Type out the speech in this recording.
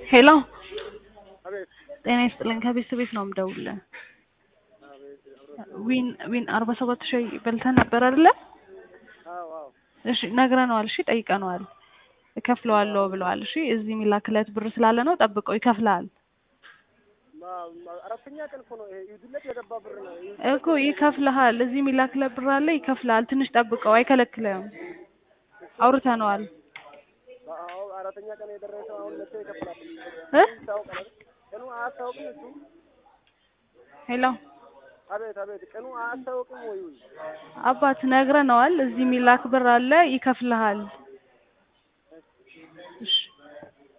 ሄሎ አቤት ጤና ይስጥልኝ ከቤት ቤት ነው የምደውልልህ አቤት ዊን ዊን አርባ ሰባት ሺህ በልተህ ነበር አይደለ አዎ አዎ እሺ ነግረነዋል እሺ ጠይቀነዋል እከፍለዋለሁ ብለዋል እሺ እዚህ የሚላክለት ብር ስላለ ነው ጠብቀው ይከፍልሃል ማ- ማ- አራተኛ ቀን እኮ ነው ይሄ ይሁድለት የገባ ብር ነው ይሁድ እኮ ይከፍልሃል እዚህ የሚላክለት ብር አለ ይከፍልሃል ትንሽ ጠብቀው አይከለክልህም አውርተነዋል አዎ አራተኛ ቀን የደረሰው አሁን መጥቶ ይከፍላል እ ይታወቃል አይደል? ቀኑ አያስታውቅም እሱ ሄሎ አቤት አቤት ቀኑ አያስታውቅም ወይ አባት ነግረነዋል እዚህ የሚላክ ብር አለ ይከፍልሃል እሺ